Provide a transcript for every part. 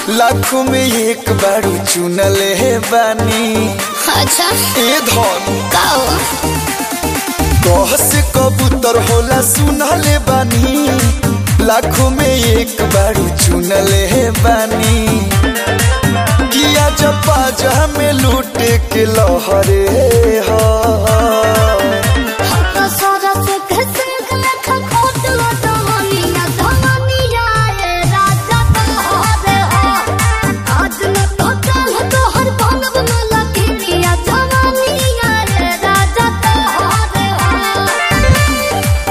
लाखों में एक बारू चुनले बानी अच्छा ए धन का हो कह से कबूतर होला सुनले बानी लाखों में एक बारू चुनले बानी किया जब बाजा में लूटे के लहरे हा हम तो सरस के सिंह लेखा खोट लो दमनिया दमनिया ए राजा तोहरे हो आज न तो चल तोहर बनब न लकिनिया दमनिया ए राजा तोहरे हो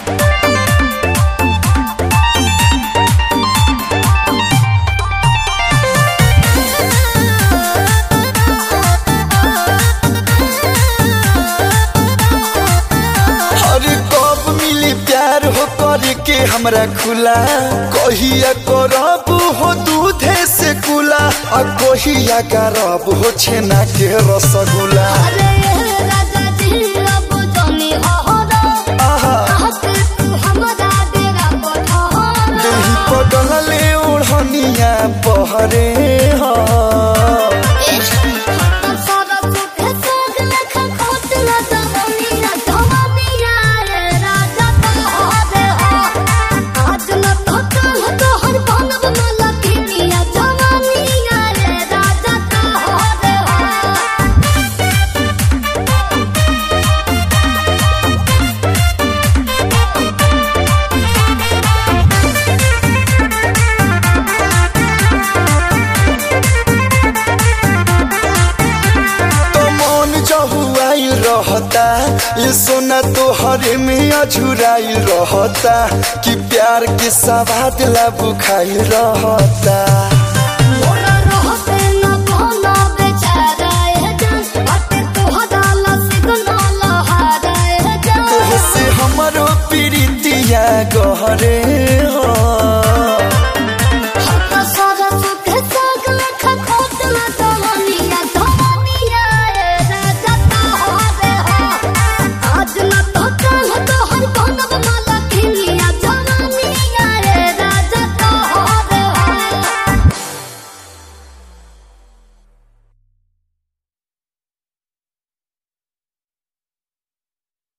अरे कब मिली प्यार हो करे के हमरा खुला कहिया करब हो दूधे से कुला आ कहिया करब हो छेना के रसगुल्ला अरे राजा जी अब जानी अहरा आहा आके तू हमरा डेरा पठार दही पटल ले ओढ़निया पहरे हा तो मन जहुआई रहता ये सोना तो हरे में अझुराई रहता कि प्यार के सवाद ला बुखाई रहता